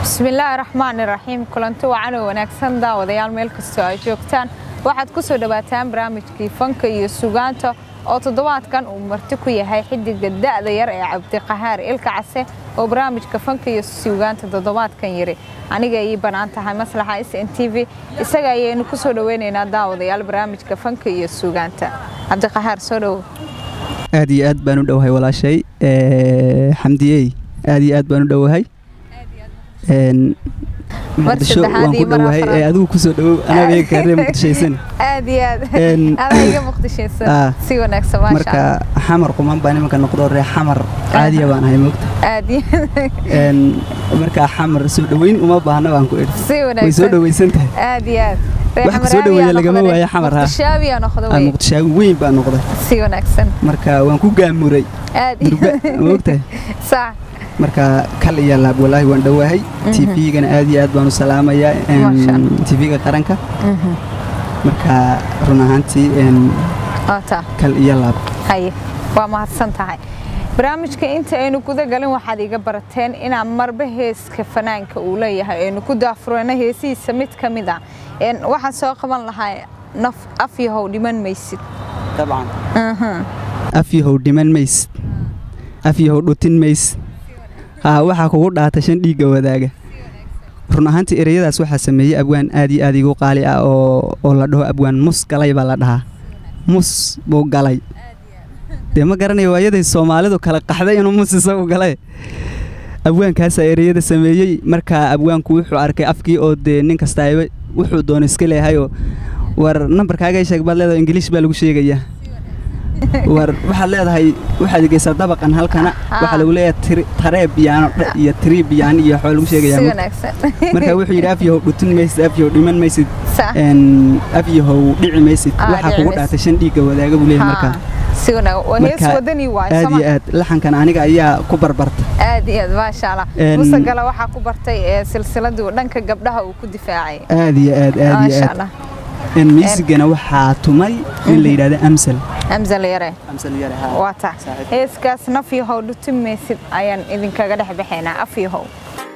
bismillaahi raxmaani raxiim kulanti wacan oo wanaagsan daawadayaal meel kastoo ay joogtaan waxaad ku soo dhowaataan barnaamijkii fanka iyo sugaanta oo toddobaadkan uu marti ku yahay xidiga da'da yar ee cabdiqahaar ilka case oo barnaamijka fanka iyo sugaanta toddobaadkan yiri aniga ii bannaan tahay maslaxa s n t v isaga ayaynu ku soo dhoweynaynaa daawadayaal barnaamijka fanka iyo sugaanta cabdiqahaar soo dhowow aad iyo aad baan u dhowahay walaashay xamdiyey aad iyo aad baan u dhowahay muqdisho waan ku dhowahay ee adigu kusoo dhowow anaga kaaree muqdishaysan aad iyo aad adaa iga muqdishaysan si wanaagsan maasha marka xamar quman baan imanka noqdo ree xamar caadiya baan ahay moogta aad marka xamar soo dhoweyn uma baahna baan ku idhi si way soo dhoweysan tahay aad iyo aad wax ku soo dhoweeya lagama waayo xamar ha muqdishaabiyaa noqdo wey muqdishaabi weyn baan noqday si wanaagsan marka waan ku gaamuray aad murga moogtahay sax marka kal iyo laab walaahi waan dhowahay tvgana aad iyo aad baan u salaamayaa tvga qaranka marka run ahaantii ota kal iyo laab haye waa mahadsan tahay barnaamijka inta aynu guda galin waxaad iga barateen inaan marba heeska fanaanka uu leeyahay aynu ku daafureyno heesihiisa mid ka mid a waxaan soo qaban lahaa naf afyahow dhiman maysid dabcan afyahow dhiman maysid afyahow dhutin maysid haa waxaa kugu dhaata shan dhiigga wadaaga run ahaantii ereyadaas waxaa sameeyey abwaan aad iyo aad igu qaali ah oo la dhaho abwaan mus galay baa la dhahaa mus buu galay dee ma garanayo waayaday soomaalidu kala qaxday inuu mus isagu galay abwaankaasaa ereyada sameeyey markaa abwaanku wuxuu arkay afkii oo dee nin kastaaba wuxuu doono iska leehayoo war nambarkaaga sheeg baad leedahay ingiliish baa lagu sheegayaa war waxaad leedahay waxaad geysaa dabaqan halkana waxaa lagu leeyahay taree biyaano iyo tirii biyaan iyo waxaa lagu sheegayaa marka wuxuu yidhi afyahow dhutin maysid afyahow dhiman maysid afyahow dhici maysid waxaa kugu dhaatay shan dhiigga wadaaga buu leeyahay markaa aad iyo aad laxankan aniga ayaa ku barbarta aad iyo aad maasha allah musagala waxaa ku bartay silsiladuu dhanka gabdhaha uu ku difaacay aad iyo aad aad iyo aad miisigana waxaa tumay in la yidhahdo amsal amsal yare waa tax heeskaas nafyahow dhutin maysid ayaan idinkaga dhex baxaynaa afyahow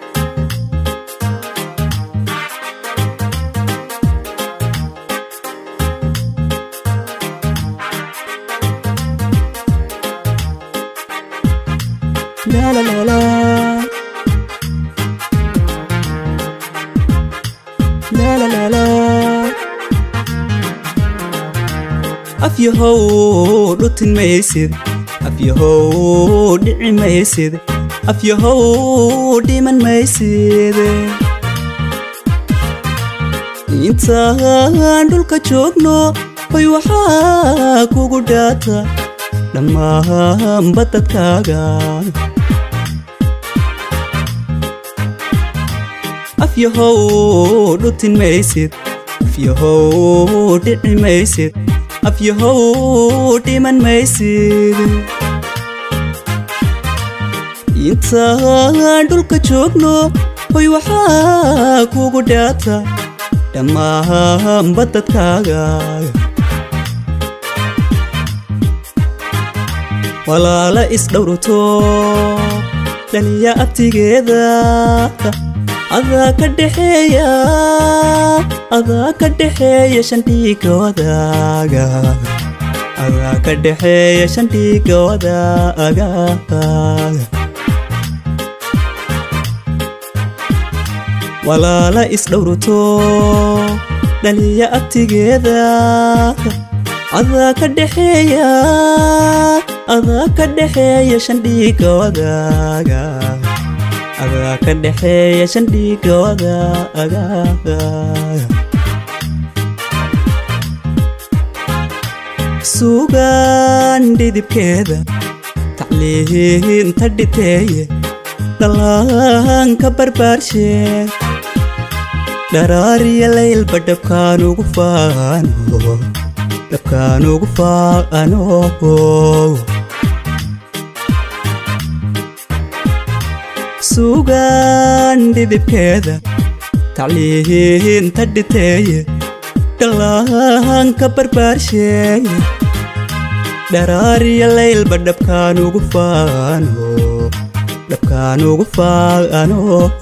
La la la la. La la la la. afyahow dhutin maysid afyahow dhici maysid afyahow dhiman maysid intaan dhulka joogno hoy waxaa kugu dhaata dhammaanba dadkaaga afyahow dhutin maysid afyahow dhici maysid afyahow dhiman maysid intaan dhulka joogno hoy waxaa kugu dhaata dhammaanba dadkaaga walaala isdhowrto dhaliya abtigeeda adaa ka dhexeeya adaa ka dhexeeya shandhiiga wadaaga adaa ka dhexeeya shandhiiga wadaaga walaala isdhowrto dhaliya abtigeeda adaa ka dhexeeya adaa ka dhexeeya shandhiiga wadaaga adaa ka dhexeeya shandhiiga wadaaga suugaan dhidibkeeda tacliinta dhiteeye dhallaanka barbaarshe dharaariya laylba dhabkaan ugu faano dhabkaan ugu faano suugaan dhidibkeeda tacliinta dhiteeye dhallaanka barbaarsheeye dharaariya laylba dhabkaan ugu faano dhabkaan ugu faano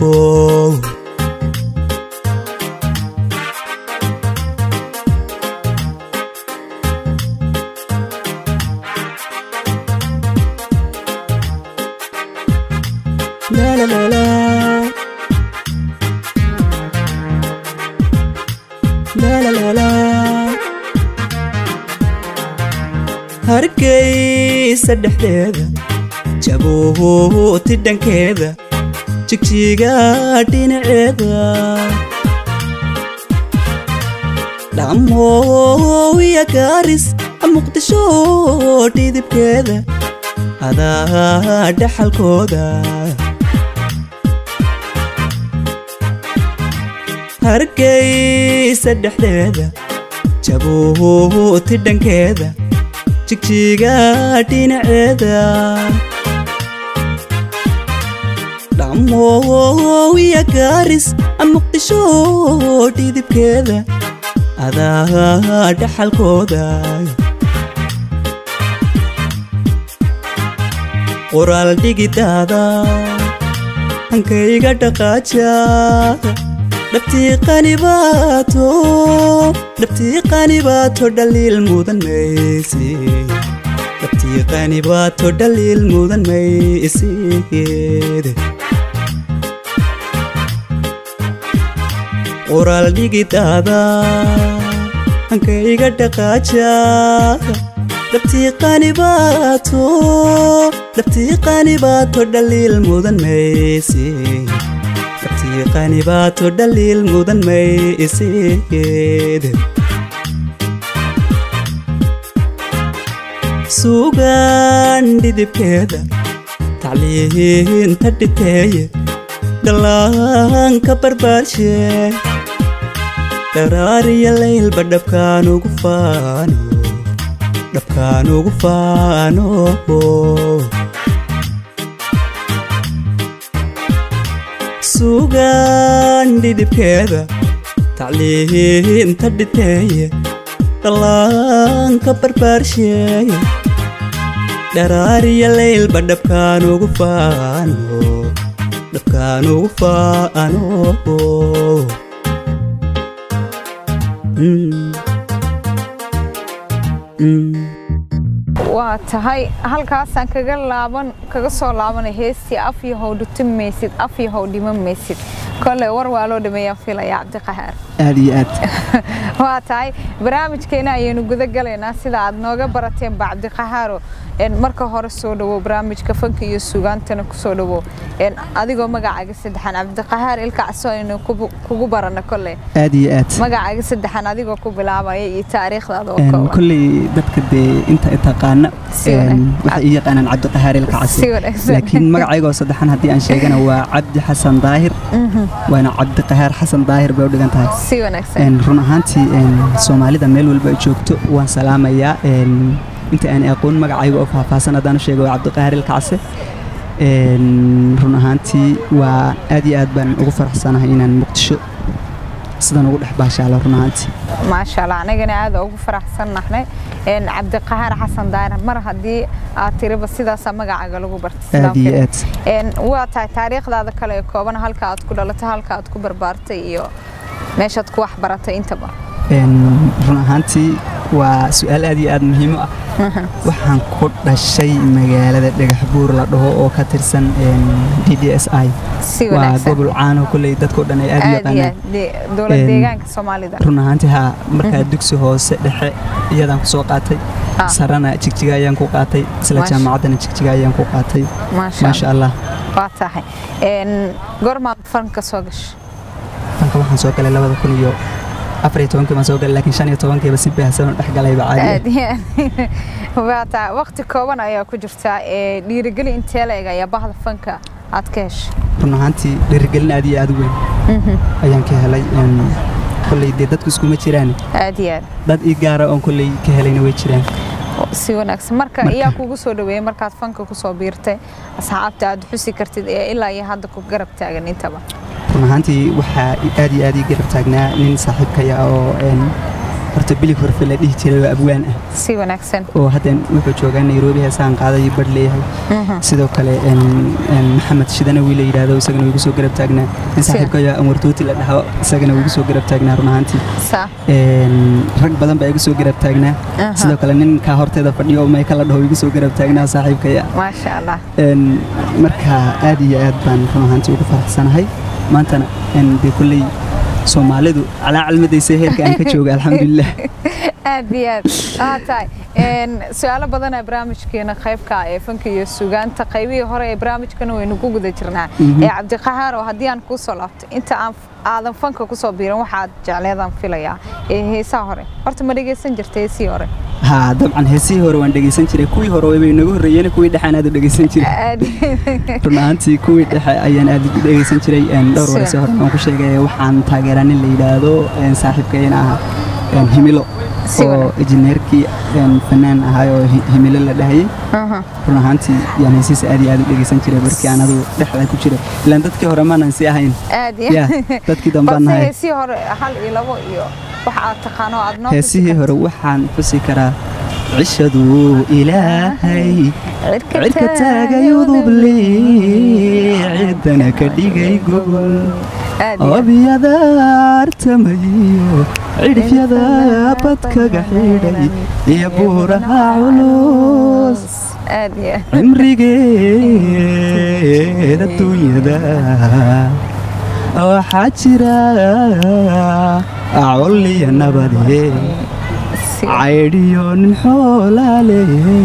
La la la la. La la la la. hargeysa dhexdeeda jabuuti dhankeeda jigjiga dhinaceeda dhammow iyo gaaris muqdisho dhidibkeeda adaa dhaxalkooda hargeysa dhexdeeda jabuuti dhankeeda jigjiga dhinaceeda dhammow iyo gaaris muqdisho dhidibkeeda adaa dhaxalkooda qoraal dhigidaada hankayga dhaqaaja dhabtii qanibaato dhabtii qanibaato dhaliil mudan maysi dhabtii qanibaato dhaliil mudan maysid qoraal dhigidaada hankayga dhaqaaja dhabtii qanibaato dhabtii qanibaato dhaliil mudan maysi dhabtii qanibaato dhaliil mudan maysid suugaan dhidibkeeda tacliinta dhiteeye dhallaanka barbaarshe dharaariya laylba dhabkaan ugu faano dhabkaan ugu faano suugaan dhidibkeeda tacliinta dhiteeye dhallaanka barbaarsheeye dharaariya laylba dhabkaan ugu faano dhabkaan ugu faano Mm. Mm. waa tahay halkaasaan kaga laaban kaga soo laabanay heestii af yahow dhutin maysid af yahow dhiman maysid kolley war waa loo dhameeyaa filaya cabdiqahaar aad iyo aad waa tahay barnaamijkeena ayaynu guda galaynaa sida aad nooga barateen ba cabdiqahaaro een, marka hore soo dhawow barnaamijka fanka iyo sugaantana ku soo dhawow een, adigoo magacaaga saddexan cabdiqahaar ilkacso aynu kubu- kugu barana kolley aad iyo aad magacaaga saddexan adigoo ku bilaabaya iyo taariikhdaada oo Een, kooban kolley dadka dee inta i taqaana Si een, wanaagsan. waxay ii yaqaanaan cabdiqahaar ilkacasi Si wanaagsan. laakiin magacaygoo saddexan haddii aan sheegana waa cabdi xasan daahir waana cabdiqahaar xasan daahir bay u dhigan tahay si wanaagsan Een, run ahaantii een, soomaalida meel walba ay joogto waan salaamayaa een, inta aan aqoon magacayga oo faahfaahsan haddaan u sheego waa cabdiqahaar ilkacse Een, run ahaantii waa aad iyo aad baan ugu faraxsanahay inaan muqdisho sidan ugu dhex baashaalo run ahaantii maasha allah anagana aad ugu faraxsan nahnay een, cabdiqahaar xasan daahir mar haddii aad tiriba sidaasaa magacaaga lagu bartay aad iyo aad Een, waa tahay taariikhdaada kale ee kooban halka aad ku dhalatay halka aad ku barbaartay iyo meeshaad ku wax baratay intaba Een, run ahaantii waa su-aal aad iyo aad muhiim u ah waxaan ku dhashay magaalada dhagaxbuur la dhaho oo ka tirsan d d s i si waa wanaagsan gobol caan oo kolley dadkao dhan ay aad u aad iyo yaqaanaan aad de- dowlad Een, deegaanka soomaalida run ahaantii haa markaa dugsi hoose dhexe iyadaan ku soo qaatay Ah. sarana jigjiga ayaan ku qaatay isla Maasha- jaamacaddana jigjiga ayaan ku qaatay maasha maasha allah allah waa tahay Een, goormaad fanka soo gashay fanka waxaan soo galay labada kun iyo afar iyo tobankii baan soo galay laakiin shan iyo tobankiiba si baahsan oo dhex galayba caadi aad iyo aad waa tahay waqti kooban ayaa ku jirta ee dhiirigeli intee la eg ayaa bahda fanka aad ka heshay run ahaantii dhiirigelin aad iyo aad u weyn ayaan ka helay Een, kolley dee dadku iskuma jiraan aad iyo aad dad ii gaara oon kolley ka helayna way jiraan si wanaagsan marka Marka- iyaa kugu soo dhaweeyey markaad fanka ku soo biirtay asxaabta aad xusi kartid ee ilaa iyo hadda ku garab taagan intaba run ahaantii waxaa i- aad iyo aad ii garab taagnaa nin saaxiibkaya oo een, horta bilig horfe la dhihi jiray waa abwaan ah si wanaagsan oo haddeen wuxuu joogaa nairobi heesaan qaaday badh leeyahay Mhm. sidoo kale een, een, maxamed shidana wiil la yidhaahdo isagana wiigu soo garab taagnaa in saaxiibkaya anwar tuuti la dhaho isagana wiigu soo garab taagnaa run ahaantii saa Een, rag badan baa igu soo garab taagnaa Aha. sidoo kale ninkaa horteeda fadhiyo oo mayka la dhaho igu soo garab taagnaa saaxiibkaya maasha allah Een, marka aad iyo aad baan run ahaantii ugu faraxsanahay maantana een, dee kolley soomaalidu calaa calmadaysa heerka aan ka jooga alxamdulilah aad iyo aad aa tahay Een, su-aalo badanaa barnaamijkeena qaybka ah ee fanka iyo sugaanta qaybihii hore ee barnaamijkana waynu ku guda jirnaa Mhm. ee cabdiqahaar oo haddii aan kuu soo laabto inta aan aadan fanka kusoo biiran waxaad jecleedaan filayaa ee heesaha hore horta ma dhegaysan jirta heesihii hore haa dabcan heesihii hore waan dhegaysan jiray kuwii hore way inagu horreeyeen kuwii dhexaan aad u dhegaysan jiray aad run ahaantii kuwii dhexe ayaan aad u dhegaysan jiray een, dhowr Sida? wareyse hore waan ku sheegay waxaan taageeraa nin la yidhaahdo een, saaxiibkayna ah een, himilo Si oo wanaag- injineerkii een, fanaan ahay oo hi- himilo la dhahayay Aha. run ahaantii yaan heesihiisa aad iyo aad u dhegaysan jiray markii aan adigu dhexda ku jiray ilaan dadkii hore maanan si ahayn aad ya iyo dadkii dambaan balse nahay heesihii hore hal iyo labo iyo wax aad taqaano aad noo heesihii hore waxaan xusi karaa cishaduu ilaahay cirka taagay udubli ciddana ka dhigay gogol aad iyo aad. obyada artamayo cidhifyada badkaga xidhay iyo buuraha culus aad iyo aad. cimrigeed adduunyada waxaa jira col iyo nabade Si- caydhiyo nin xoolaale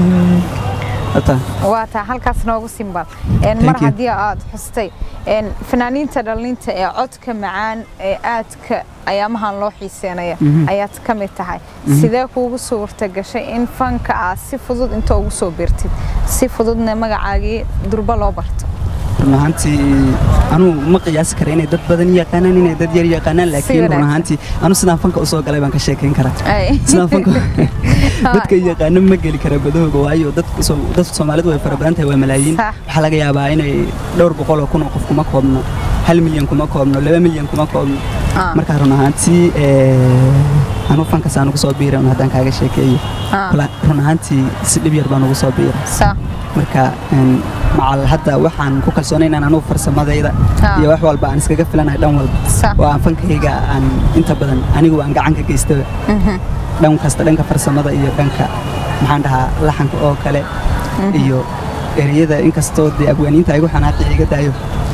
Hata, waa taa halkaas noogu simbal Een, mar Thank you. haddii aad xustay een, fanaaniinta dhalinta ee codka macaan ee aadka ayaamahan loo xiiseenaya Mhm. ayaad ka mid tahay sidee kuugu suurta gashay in fanka aad si fudud inta ugu soo biirtid si fududna magacaagii durba loo barto run ahaantii anugu ma qiyaasi kara inay dad badan yaqaanaan inay dad yar yaqaanaan laakiin run wanaagsan. ahaantii anu sidaan fanka usoo galay baan ka sheekayn karaa Ay. sidaan fanka dadka yaqaano ma geli kara badahooga waayo dadka soo- dadka soomaalidu way fara badan tahay waa malaayiin Sax. waxaa laga yaabaa inay dhowr boqol oo kun oo qof kuma koobno hal milyan kuma koobno laba milyan kuma koobno Ah. marka run ahaantii eh, anu fankas aan ugu soo biiray un haddaan kaaga sheekeeyo Ah. Wala- run ahaantii si dhib yar baan ugu soo biiray Sa- marka een, macal hadda waxaan ku kalsoonay inaan anugu farsamadayda Ah. iyo wax walba aan iskaga filanahay dhan walba Sa- oo aan fankayga aan inta badan anigu aan gacan ka geystaba Mhm. dhan kasta dhanka farsamada iyo dhanka maxaan dhahaa laxanka oo kale iyo ereyada inkastoo dee abwaaniinta igu xanaaqi iga daayo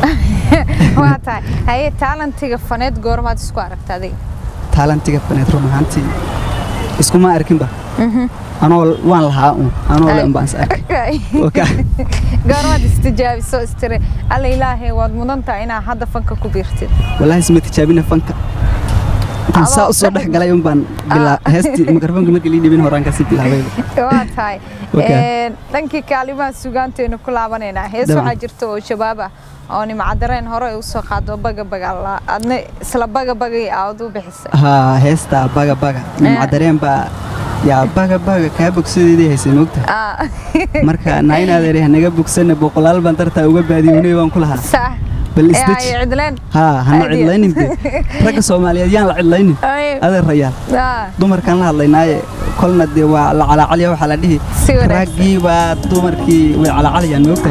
waa tahay haye taalantiga faneed goormaad isku aragta adiga taalantiga faneed run ahaantii iskuma arkinba anoo waan lahaa un anoo le unbaan is arkay Oo ka- goormaad istijaabiso istiri alla ilaahay waad mudan tahay inaad hadda fanka ku biirtid wallaahi isma tijaabina fanka intaan saa Adoo- usoo dhex galay un baan bilaa heestii mikrofoonka markii lii dhibin horaan kasii bilaabayba waa tahay Okay. Een, dhankii kaalimaha sugaanteenu ku laabanaynaa hees Dabcan. waxaa jirta oo shabaab ah oo nimcadareen hore ay usoo qaado baga baga la- adna isla baga bagay aad u bixisay haa heesta baga baga nimcadareen baa yaa baga baga kaa bogsadeedii haysay moogta Ah, marka naain adeer hanaga bogsana boqolaal baan dartaa uga baadiyoonay baan ku lahaa sax bal ee ay isdeji cidleen haa hana Aad iyo- cidlaynin de ragga soomaaliyeed yaan la cidlaynin Ay, adeer rayaal ah, dumarkaan la hadlaynaaye kolna dee waa la calacalya waxaa la dhihi Si wanaagsan. raggii baa dumarkii way calacaliyaan moogtahay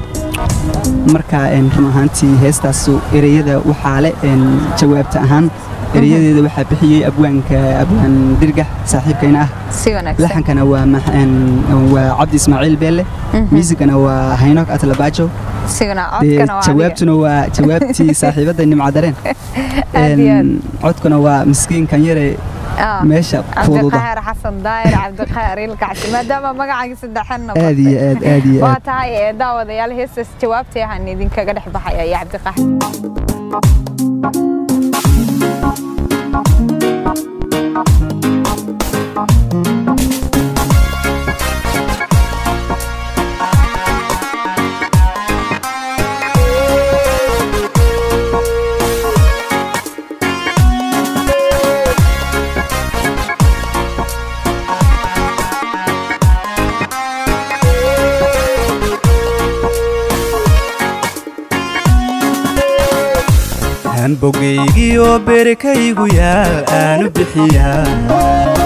haa marka een, run ahaantii heestaasu ereyada waxaa le een, jawaabta ahaan ereyadeeda waxaa bixiyey abwaanka abwaan dirgax saaxiibkayna ah si wanaagsan laxankana waa max- een, waa cabdi ismaaciil beelle miisigana waa haynok atlabaajo sigana dee codkana waa adiga. jawaabtuna waa jawaabtii saaxiibadda nimcadareen Aad iyo aad. Een, codkuna waa miskiinkan yare Ah. meesha fududa cabdiqahaar xasan daayir cabdiqahaar ilkacsi maadaama magacaaga saddexan aad iyo aad aad iyo waa aad tahay ee daawadayaal heestaas jawaabtay ahaan idinkaga dhex baxaya iyo cabdiqahaar aan bogaygiyo berekaygu yaal aanu bixiyaa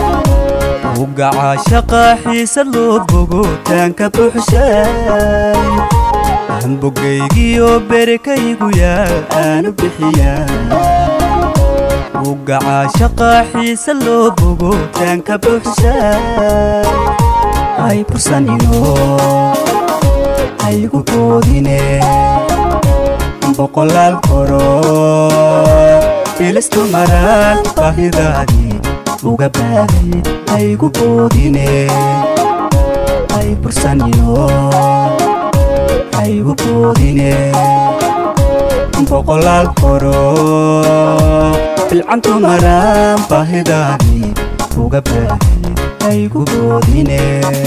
ugaca shaqa xiisa loo bogo taanka buuxshay hambogaygiyo berkaygu yaal aanu bixiyaa ugaca shaqa xiisa loo bogo taanka buuxshay hay bursanino haygu boodine boqolaal koro bilistu maraan baahidaadii uga baaday haygu boodine hay bursanino haygu boodine boqolaal koro bilcantu maraan baahidaadii uga baaday haygu boodine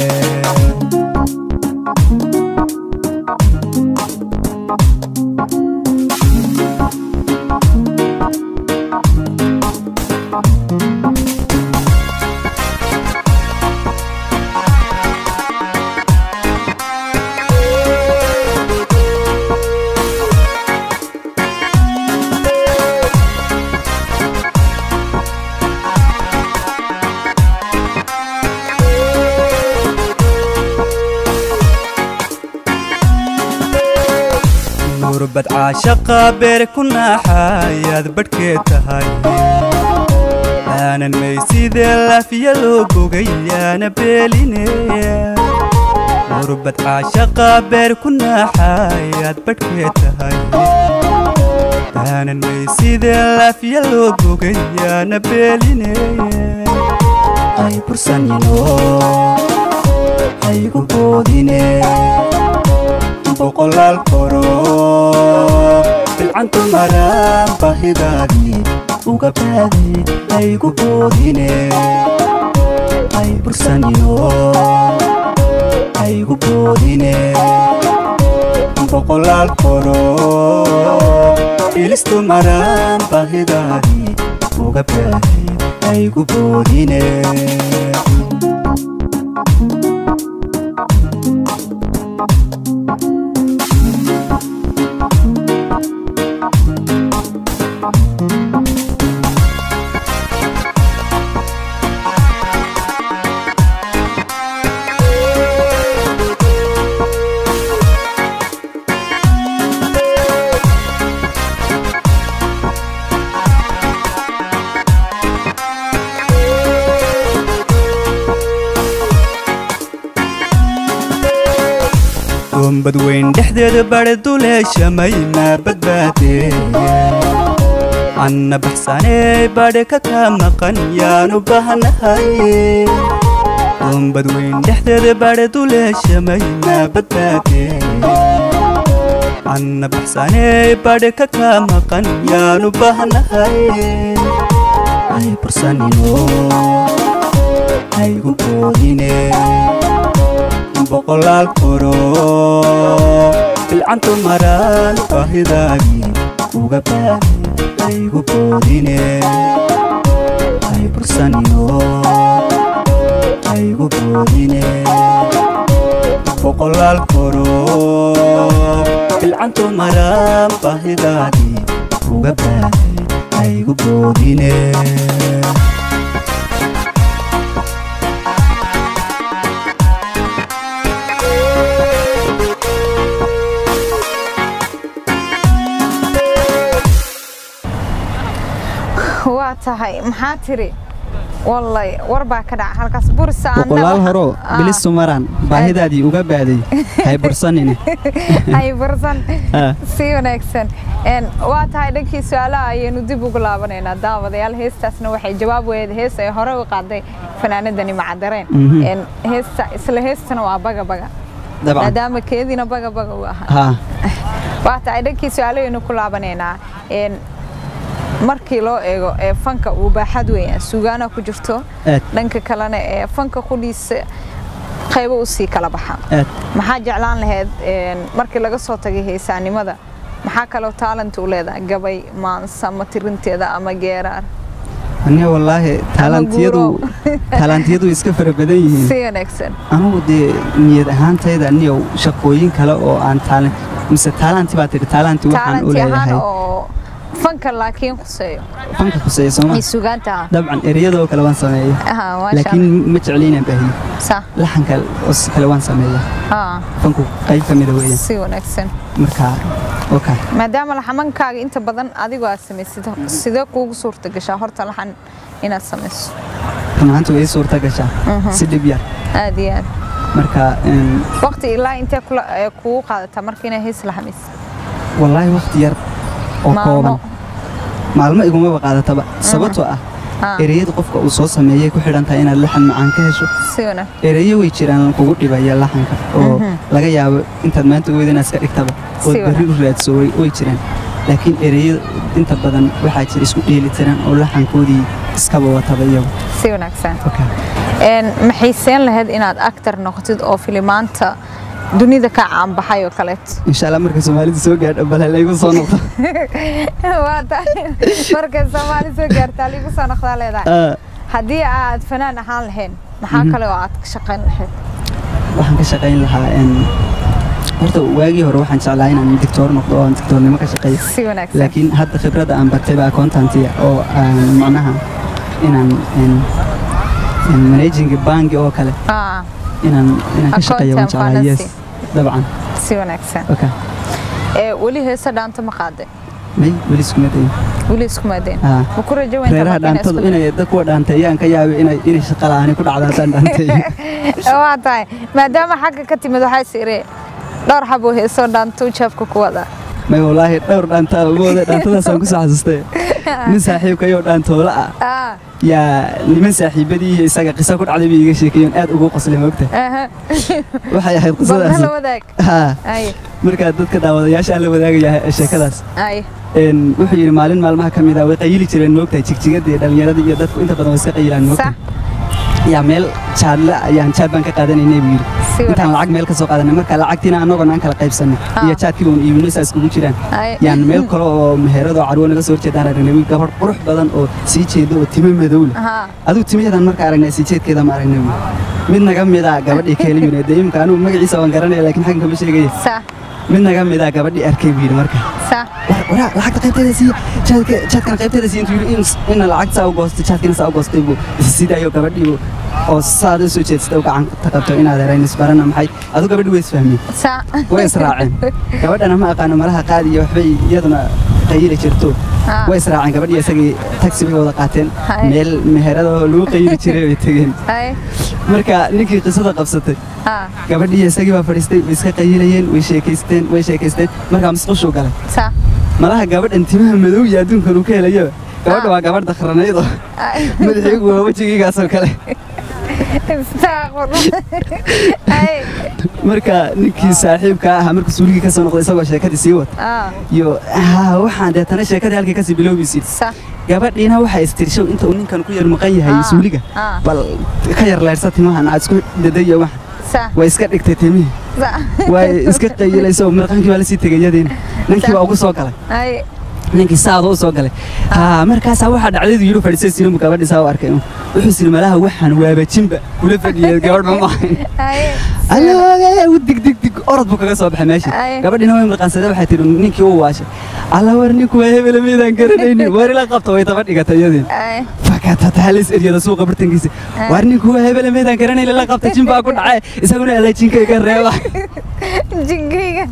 nurbad caashaqa beer ku naaxayaad badhkeed tahay aanan maysidee laafiya loo bogay yaana beeline nurbad caashaqa beer ku naaxayaad badhkeed tahay aanan maysidee laafiya loo bogay yaana beeline ay bursanino haygu boodine boqolaal koro bilcantu maraan baahidaadii uga baaday haygu boodine hay bursanino haygu boodine boqolaal koro bilistu maraan baahidaadii uga baaday haygu boodine doombad weyn dhexdeeda badhe duleeshamay maa badbaadee anna baxsanee badhe ka kaa maqan yaanu bahnahay doombad weyn dhexdeeda badhe duleeshamay maa badbaadee anna baxsanee badhe ka kaa maqan yaanu bahnahay ay bursanino haygu boodine boqolaal koro bilcantu maraan baahidaadii uga baaday haygu boodine hay bursanino haygu boodine boqolaal koro bilcantu maraan baahidaadii uga baaday haygu boodine waa tahay maxaa tiri wallay war baa ka dhaca halkaas bursa boqolaal horo bilistu maraan baahidaadii uga baaday hay bursanine hay bursan Ah. si wanaagsan Een, waa tahay dhankii su-aalaha ayaynu dib ugu laabanaynaa daawadayaal heestaasna waxay jawaab weed hees ay hore u qaaday fanaanadani macadareen Mhm. Een, heesta isla heestana waa baga baga dabcan maadaama keediina baga baga u ahaa haa waa tahay dhankii su-aalahaynu ku laabanaynaa Een, markii loo eego ee fanka uu baaxad weeyaan sugaana ku jirto aad dhanka kalena ee fanka qudhiisa qaybo usii kala baxa aad maxaa jeclaan lahayd een, markii laga soo tagay heesaanimada maxaa kaloo taalent u leedahay gabay maansa ama tirinteeda ama geeraar aniga wallaahi taalantiyadu taalantiyadu iska fara badan yihiin si wanaagsan anugu dee niyad ahaantayda aniyow shaqooyin kale oo aan taalan mise taalanti baa tidhi taalanti waxaan u taalenti ahaan leeyahay oo fanka laakiin khuseeyo fanka khuseeya sooma iyo sugaanta dabcan ereyadoo kale waan sameeya aha maasha laakiin ma jecli inaan baahiyo sa laxanka oo si kale waan sameeya ha fanku qayb ka mida weeyaan si wanaagsan marka oka maadaama laxamankaaga inta badan adigu aad samaysid sidee kuugu suurta gashaa horta laxan inaad samayso run ahaanta way ii suurta gashaa si dhib yar aad iyo aad marka een, waqti ilaa intee kula- ee kugu qaadataa marka inaa hees laxamaysid wallaahi waqti yar oo Maalmo. kooban maalmo igumaba qaadataba sababtoo ah Ah. ereyada qofka uu soo sameeyay ku xidhan tahay inaad laxan macaan ka hesho si wanaag ereyo way jiraan kugu dhibaya laxanka oo laga yaabo intaad maanta weyda inaad iska dhigtaba oo Si berri u raadso way way jiraan laakiin ereyo inta badan waxaa jira isku dheeli tiran oo laxankoodii iskaba wataba iyagu si wanaagsan Okay. Een, maxay seen lahayd inaad actor noqotid oo filimaanta dunida ka caanbaxay oo kaleeto insha allah marka soomaalida soo gaadho bal halaygu soo noqdo waa tahay markay soomaali soo gaartaa liigu soo noqdaa leedahay Ah, haddii aad fanaan ahaan lahayn maxaa kale oo aad ka shaqayn lahayd waxaan ka shaqayn lahaa een, horta waagii hore waxaan jeclaa inaan dictoor noqdo oo aan dictoornimo ka shaqeeyo si wanaagsan laakiin hadda khibradda aan bartay baa accountantiga oo aan macnaha inaan een, een managing bangi oo kale Ah, inaan inaan ka shaqeeyo waan Accountant jeclaa yes finance. dabcan si wanaagsan okay ee weli heesa dhaanta ma qaaday may weli iskuma dayin weli isku maadeen Ah. ma ku rajo weyntaa reeraha marka inaad dhaantadu isku- inay dad kuwa dhaanteeyaan ka yaabay inay inay shaqa la'aani ku dhacda haddaan dhaanteeyo waa tahay maadaama xagga ka timid waxaa sire dhowr xaboo heesoo dhaanto jaabka ku wada may wallaahi dhowr dhaantaa mooda dhaantadaasaan ku soo xasustay nin saaxiibkayoo dhaantoola ah Ah, yaa niman saaxiibadii iyo isaga qiso ku dhacday bay iga sheekeeyeen aad ugu qoslay moogta aha. waxay ahayd bal nala qisadaas wadaag haa ay markaa dadka daawadayaasha aan la wadaagaya sheekadaas ay een wuxuu yidhi maalin maalmaha ka mid ah way qayili jireen moogtahay jigjigadii dhallinyaradii iyo dadku inta badan way iska qayilaan moogtahay yaa meel jaadla ayaan jaad baan ka qaadanaynay buu Si yidhi intaan wanaagsan. lacag meel ka soo qaadanay marka lacagtiina annagoon aan kala qaybsanay Ah. iyo jaadkii uun iibino saas kugu jiraan ay yaan meel kale oo meherada oo carwo naga soo horjeedaan aragnay wiil gabadh qurux badan oo sii jeeda oo timo madow leh aha adigu timaheedan marka aragnay sii jeedkeeda ma aragnay wiil mid naga mid ah gabadhii keeli yune dee imika anigu magaciisa waan garanaya laakiin xaggan kama sheegaya sa mid naga mid ah gabadhii arkay buu yidhi marka sa war waraa lacagta qaybteeda siiya jaadka jaadkana qaybteeda siiya intuu yidhi in ina lacag saa u goostay jaadkina saa u goostay buu isisidaayo gabadhii buu oo saad u soo jeedsatay u gacan ta qabto inaad herayn isbarana maxay adu gabadhii way isfahmeen sa way israaceen gabadhana ma aqaano malaha qaadi iyo waxbay iyaduna qayili jirto Ah. way israaceen gabadhii isagii taxi bay wada qaateen Hay. meel meherada oo lagu qayili jiray bay tegeen ay marka ninkii qisada qabsatay ha gabadhii isagii baa fadhiistay way iska qayilayeen way sheekaysteen way sheekaysteen markaa musqushuu galay sa malaha gabadhan timaha madow iyo adduunkan uu ka helayo gabadha waa gabadh dakranayd oo ay madaxiigu waa wejigiigaasoo kale istaaqur ay marka ninkii saaxiibka ahaa markuu suuligii ka soo noqday isagoo sheekadii sii wata ah iyo haa waxaan deetana sheekadii halkii kasii bilowbaysid sa gabadhiina waxay istirshow inta uu ninkan ku yar maqan yahay Ah, suuliga ah. bal ka yar leyrsa timahan aad isku dadayo wax sa way iska dhigtay timihii sa way iska qayilayso mirqankii baa lasii tegayadiina ninkii baa ugu soo galay ay ninkii saada u soo galay haa markaasaa waxaa dhacdaydu yidhi fadhiisay sinamu gabadhi saa u arkay wuxuu siri malaha waxaan waabajinba kula fadhiyay gabadh ma maahayn ay allooge u dig dig dig orod buu kaga soo baxay meesha Ay. gabadhiina way mirqaansadee waxay tihi ninkii u waashay alla war ninku waa hebele meydaan garanaynin war ila qabta way taba dhigatay iyadiin ay fakatata halis eryada suuqa bartankiisa war ninku waa hebele meydaan garanaynin la qabta jin baa ku dhacay isaguna alla jinkayga reeba jinkayga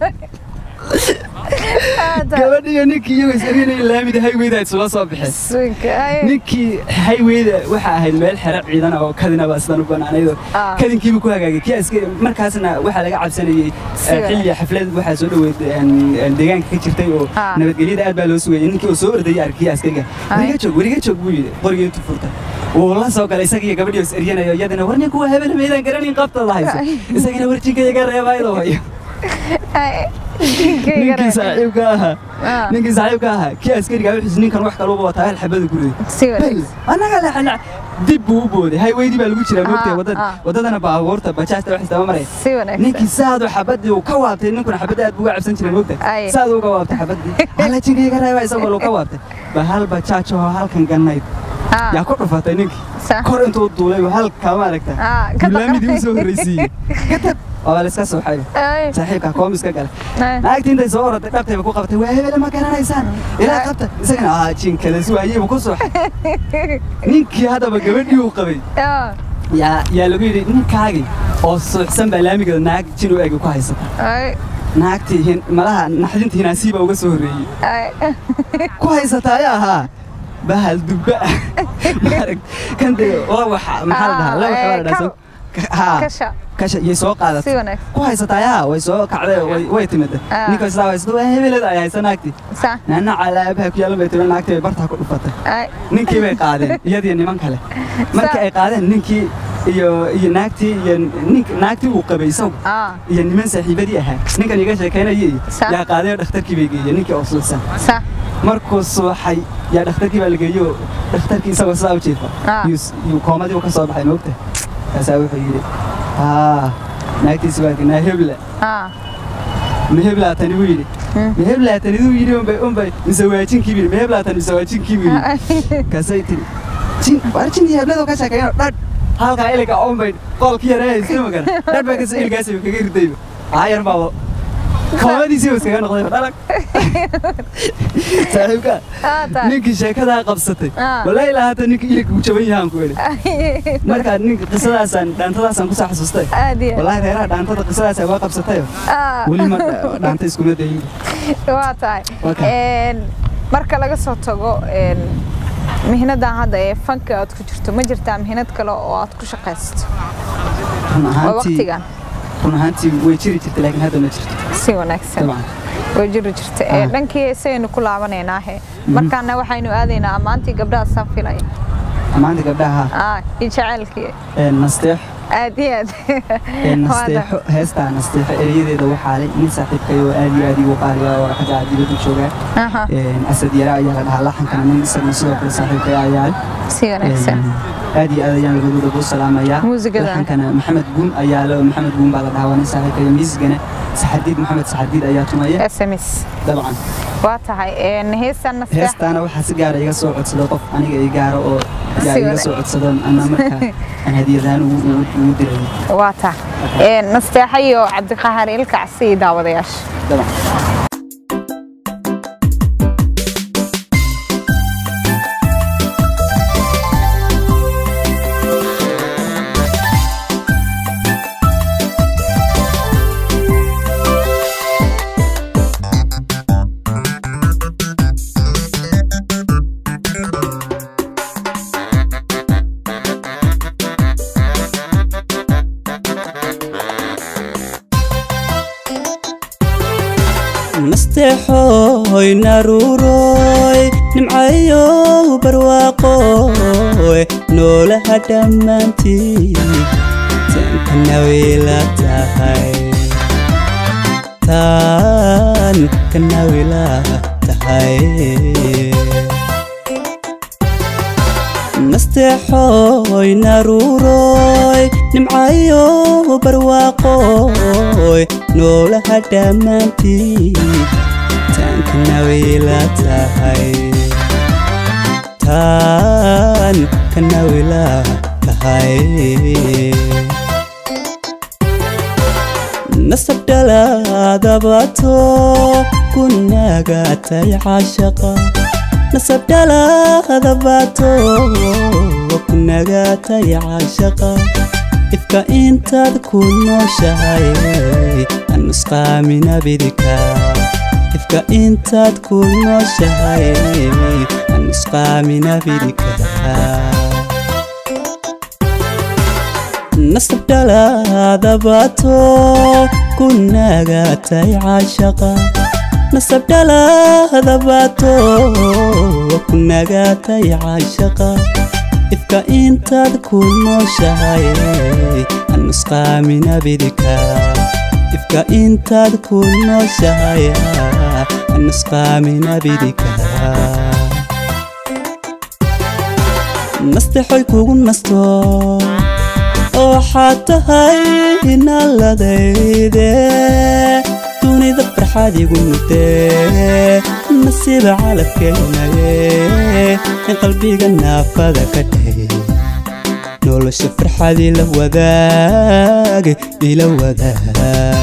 gabadh iyo ninkii iyagoo is eryanaya laamida hayweyda isula soo baxeen suinka ay ninkii hayweyda waxaa ahayd meel xero ciidan oo kadinaba sidan u banaanaydoo Ah. kadinkiiba ku hagaagay kii askari markaasna waxaa laga cabsanayey Si eh, xilliga xaflad waxaa soo dhoweyd een, een, deegaanka ka jirtay oo Ah. nabadgelyada aad baa loo sugayay ninkii oo soo ordayay arkii askariga Ay. weriga joog weriga joog buu yidhi qorigii intuu furta wuu la soo galay isaga iyo gabadhii oo is eryanayo iyadana war ninku waa hebel meydaan garanin qabta la hayso isagana warjinka iga reebaayadoo hayo ay jinkayga ninkii saaxiibka ahaa Ah. ninkii saaxiibka ahaa kii askariga wuxuu ninkan wax kaluba wataa hal xabada guriga si wanaagsan annaga leexana dib buu u booday hayweydii baa lagu jiraa moogtay Ah, wadada ah. wadadana baabuurta bajaajta wax istaba maraya si wanaagsan ninkii saadu xabadii uu ka waabtay ninkuna xabadda aad buu uga cabsan jiray moogtay Ay. saadu uga waabtay xabadii hala jinkayga reeba isagoo luu ka waabtay ba hal bajaaj oo halkan gannayd ah yaa ku dhufatay ninkii sa kor intuu duulay halkaa maaragta Ah, ka laamidii u soo horreysiiyey kadib waa la iska sooxay Ay, saaxiibka koomiska gale ay. naagtii intay soo orotay dhabtayba ku qabtay waa hebele ma garanaysaan ilaa qabta isagana aa jinkada suwaayeyba ku sooxay ninkii haddaba gabadhii uu qabay Ah, yaa yaa lagu yidhi ninkaagii oo suuxsan baa laamigeeda naag jin u egi ku haysata ay, naagtii hin- malaha naxdinta hinaasiiba uga soo horreeyey ay. ku haysata ayaa ahaa bahal dubba ah maarag kan dee lawaxa maxaa la dhahaa Ah, lawaxa waa la eh, dhahaa soo- haa Kasha. kasha iyay soo Si qaadatay wanaagsan. ku haysata ayaa way soo kacday way way timida Ah. ninka isla haysata waa hebelada ay haysa naagtii Sa. naana calaabaha ku yaalan bay tiri naagtii bay bartaa ku dhufatay Ay. ninkii bay qaadeen iyadiyo niman kale markii ay qaadeen ninkii iyo iyo naagtii iyo nink naagtii uu qabay isagu Ah, iyo niman saaxiibadii ahaa ninkan iga sheekaynayay Sa. yaa qaadeen dhakhtarkii bay geeyeen ninkii oo suuxsan sa. markuu suuxay yaa dhakhtarkii baa la geeyo dhakhtarkii isagoo sidaa u jiifa Ah. yuu s- yuu koomadii uu ka soo baxay moogta kaasaa wuxuu yidhi haa naagtiisi waa naa hebla Ah, ma heblaa tani buu yidhi ma heblaa tani duu yidhi unbay unbay mise waajinkii buu yidhi ma heblaa tani mise waajinkii buu yidhi ay. kaasay tiri jin war jin iyo hebladoo ka sheekeeyo dhadh halkaa iliga unbay qoolkii yaree haystay magana dhadh baa kasoo iligaasi kaga ridayba aayar baaba koomadiisii buu iskaga noqday dhalag saaxiibka Ah, ta. ninkii sheekadaa qabsatay Ah. walaahi lahaata ninka iligka uu jaban yahaan ku eli Ay. markaa ninka qisadaasaan dhaantadaasaan kusoo xasuustay Aad iyo aad. walaahi reeraha dhaantada qisadaasa waa qabsatayo Ah. weli ma dhaanta iskuma dayin waa tahay Waa kan. Een, marka laga soo tago een, mihnadan hadda ee fanka aad ku jirto ma jirtaa mihnad kale oo aad ku shaqaysato run oo ahaantii waqtigan run ahaantii way jiri jirtay laakiin hadda ma jirto si wanaagsan dabcan way jiri jirta Ee, Ah. dhankii isagaynu ku laabanaynaahee markaana waxaynu aadaynaa ammaantii gabdhaha saan filaya maanta gabdhaha Ah, iyo jacaylkii ee nasteex aad iyo aad ee nasteexo heestaa nasteexo erayadeeda waxaa leh nin saaxiibkayo aad iyo aad igu qaaliya oo xagga dibadda joogaa Aha, Een, asad yara ayaa la dhahaa laxankana nin isaguna sidoo kale saaxiibkaya ayaa leh si wanaagsan aad iyo aad ayaan labadooda kuu salaamayaa Muusigada. laxankana maxamed guun ayaa le oo maxamed guun baa la dhahaa waa nin saaxiibkaya miisigana saxadiid maxamed saxadiid ayaa tumaya sms dabcan waa tahay een, heestan nasteex heestaana waxaa si gaara iga soo codsada qof aniga i gaaro oo yaa Si iga wanaag- soo codsado ana markaa aan hadiyadahaan ugu ugu- ugu diray waa tahay Een, nasteexa iyo cabdiqahaar ilkacsi iyo daawadayaasha dabcan nasteexoy naruuroy nimcayow barwaaqoy noolaha dhammaantii tan kanawila tahay tan kanawila tahay nasteexoy naruuroy nimcayow barwaaqoy noolaha dhammaantii tan kanawila tahay tan kanawila tahay nasab dhalaadabato kunagatay caashaqa nasab dhalaadabato kunagatay caashaqa ifka intaad ku nooshahay anusqaamina bidika ifka intaad ku nooshahay anusqaamina bidika nasab dhalaadabato kunagatay caashaqa nasab dhalaadabato kunagatay caashaqa ifka intaad ku nooshahay anusqaamina bidika ifka intaad ku nooshahay anusqaamina bidika nasteexoy kugu nasto oo waxaad tahay inaladayde dunida farxaad igu mudee nasiiba calabkeenaye in qalbiga naafada ka dhey nolosha farxad ila wadaag ila wadaag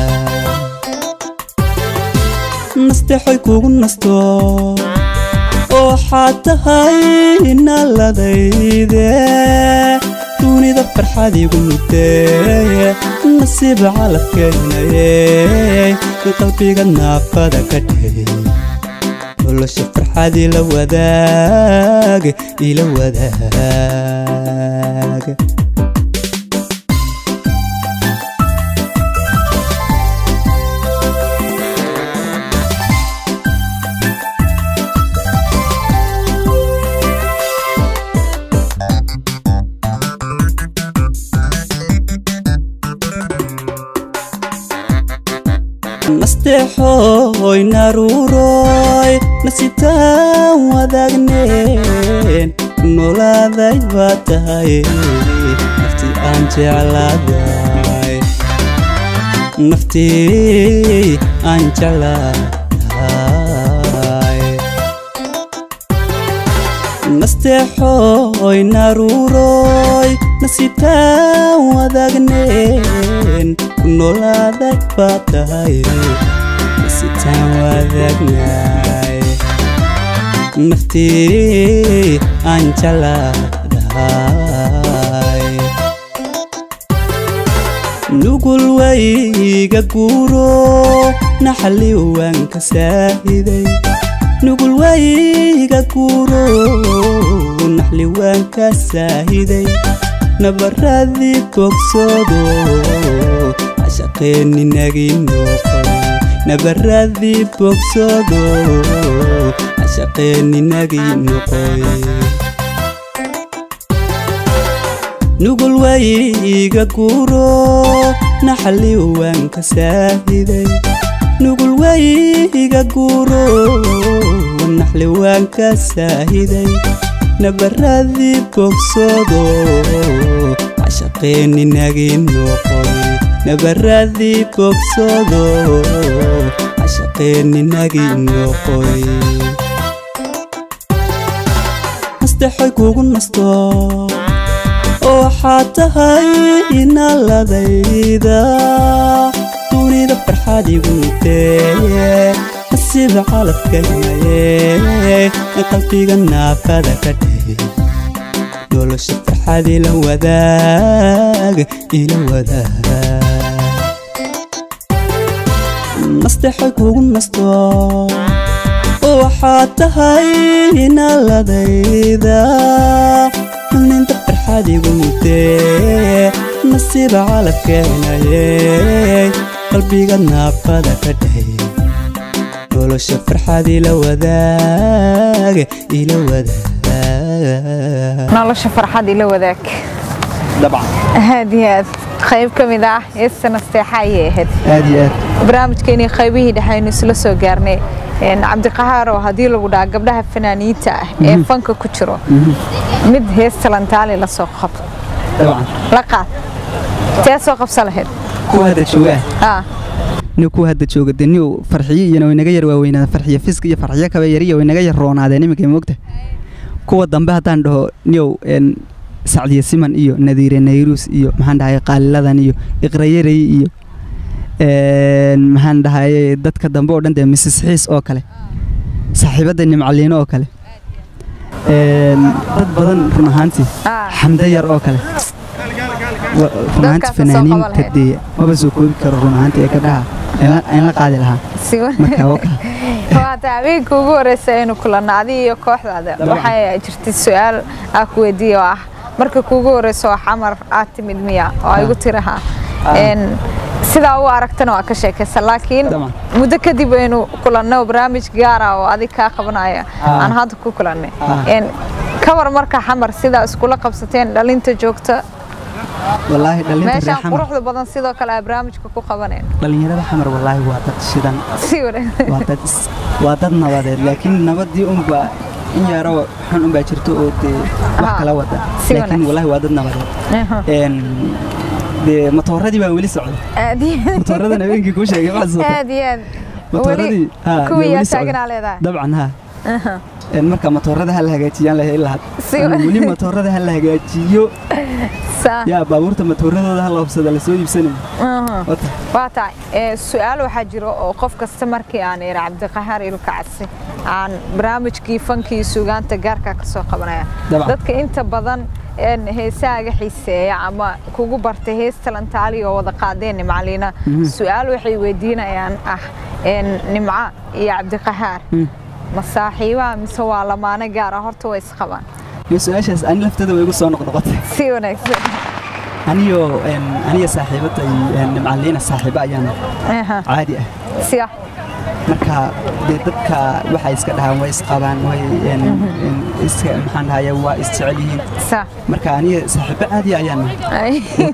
nasteexoy kugu nasto oo waxaad tahay naladayde dunida farxad igu mudee nasiib calafkeenaye qalbiga naafada ka dhey nolosha farxad ila wadaag ila wadaag nasteexoy naruuroy nasitaan wadaagneen nolaaday baa tahay naftii aan jeclaaday naftii aan jeclaaday nasteexoy naruuroy nasitaan wadaagneen nolaaday baa tahay nasitaan wadaagnaay naftii aan jeclaadahay nugul wayga guuro naxali waan ka saahiday nugul wayga guuro naxli waan ka saahiday nabaradii bogsoodo cashaqeeninagii noqoy nabaradii bogsoodo cashaqeeninagii noqoy nugul wayga guuro naxali waan ka saahiday nugul wayga guuro naxli waan ka saahiday nabaradii bogsoodo cashaqeeninagii noqoy nabaradii bogsoodo cashaqeeninagii noqoy nasteexoy kugu nasto oo waxaad tahay inaladayda dunida farxad igu mutee nasiib calafkaynaye qalbiga naafada ka dhey nolosha farxad ila wadaag ila wadaag nasteexoy kugu nasto oo waxaad tahay inaladayda ninta farxad igu mutee nasiib calafkeenaye qalbiga naafada ka dhey nolosha farxad ila wadaag ila wadaag nolosha farxad ila wadaag dabcan aad iyo aad qayb ka mid ah heesta nasteexa ayay ahayd aad iyo aad barnaamijkeenii qaybihii dhexe aynu isla soo gaarnay cabdiqahaaro haddii lagu dhaha gabdhaha fanaaniinta ah ee fanka ku jiro mid heesta lantaali la soo qab dabcan la qaad tee soo qabsa lahayd kuwa hadda jooga ah ah ni kuwa hadda jooga de niw farxiyo iyana way naga yar waaweynaada farxiyo fisk iyo farxiyo kaba yariya way naga yar roonaadeen iminka moogta kuwa dambe haddaan dhaho niyow n sacdiya siman iyo nadiire nayruus iyo maxaan dhahay qaaliladan iyo iqrayarey iyo maxaan dhahaye dadka dambe oo dhan dee misis xiis oo kale saaxiibadda nimcaliino oo kale dad badan run ahaantii ah xamdo yar oo kale Wa- run ahaantii Dadkaas soo qaban fanaaniinta lahayd. dee maba soo koobi karo run ahaantii ee gabdhaha in la qaadi lahaa si marka waka waata habeenka ugu horeysa aynu kulanno adiga iyo kooxdaada Dabcan. waxaa jirtay su-aal aa ku weydiiye oo ah marka kuugu horeyso oo xamar aad timid miya oo ay igu tiraha Ah. sidaa u aragtana waa ka sheekaysa laakiin Dabcan. muddo kadib aynu kulanno barnaamij gaara oo adig kaa qabanaya Ah. aan hadda ku kulannay Ah. Een, ka war marka xamar sidaa iskula qabsateen dhalinta joogta wallaahi dhalinta reer meeshaan xamar quruxda badan sidoo kale aa barnaamijka ku qabaneen dhalinyarada xamar wallaahi waa dad shidan si wanaagsan waa dad is- waa dad nabadeed laakiin nabadii unba in yaro xun unbaa jirto oo dee wax Ah, kala wada si laakiin wanaagsan. wallaahi waa dad nabadeed Aha. Een, dee matooradii baa weli socda aad iyo matooradan habeenkii kuu sheegay waxaa socda aad iyo aad matooradii weli haa, kuwii weli yaa socda. taaganaa leedahay dabcan haa een, marka matoorada ha la hagaajiyaan lahay ilaa had Si- Aan weli matoorada ha la hagaajiyo saa yaa baabuurta matooradooda ha la hubsada lasoo iibsanayo aha. Wata. waa tahay ee, su-aal waxaa jiro oo qof kasta markii aan ira cabdiqahaar ilkacsi aan barnaamijkii fankii sugaanta gaarka ka soo qabanaya Dabcan. dadka inta badan een, heesaaga xiiseeya ama kugu bartay hees talantaali oo wada qaadeen nimcaliina su-aal waxay weydiinayaan ah een, nimca iyo cabdiqahaar ma saaxiibaha mise waa lamaane gaara horta way isqabaan iyo su-aashaas ani lafteeda way igu soo noqnoqotay si wanaagsan aniyo een, aniga saaxiibada nimcaliina saaxiibo ayaan Aha. caadi ah siya marka dee dadka waxay iska dhahaan way isqabaan way een, een, iska maxaan dhahaya waa isjecel yihiin sa marka aniga saaxiibo caadi ayaan nahay.